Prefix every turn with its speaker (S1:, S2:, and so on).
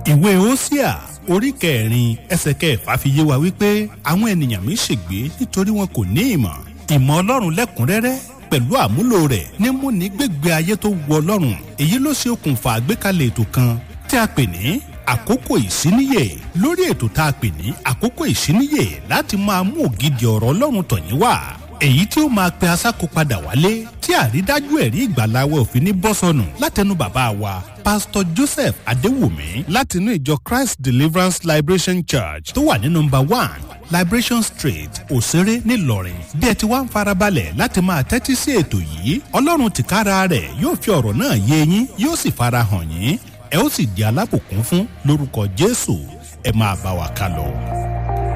S1: ìwé Hósíà orí kẹrin ẹsẹ̀ kẹfà fi yé wa wípé àwọn ènìyàn mi ṣègbé nítorí wọn kò ní ìmọ̀ ìmọ̀ Ọlọ́run lẹ́kùnrẹ́rẹ́ pẹ̀lú àmúlò rẹ̀ ní múni gbégbé ayé tó wọ Ọlọ́run èyí ló ṣe okùnfà àgbékalẹ̀ ètò kan tí a pè ní àkókò ìsíníyè lórí ètò tá a pè ní àkókò ìsíníyè láti máa mú ògidì ọ̀rọ̀ Ọlọ́run tọ̀yín wá èyí tí ó máa pe asáko padà wálé tí àrídájú ẹ̀rí ìgbàláwẹ̀ òfin ní bọ́sọ̀nù látẹnu bàbá wa pásítọ̀ Joseph Adéwùmí látinú ìjọ Christ Deliverance Liberation Church tó wà ní nọ́mbà one Liberation Street Òṣèré ńìlọrin bí ẹ ti wá ń farabalẹ̀ láti máa tẹ́tí sí ètò yìí Ọlọ́run tìkára rẹ̀ yóò fi ọ̀rọ̀ náà yé yín yóò sì farahàn yín ẹ ó sì di alábùkún fún lórúkọ Jésù ẹ máa bá wa ká lọ.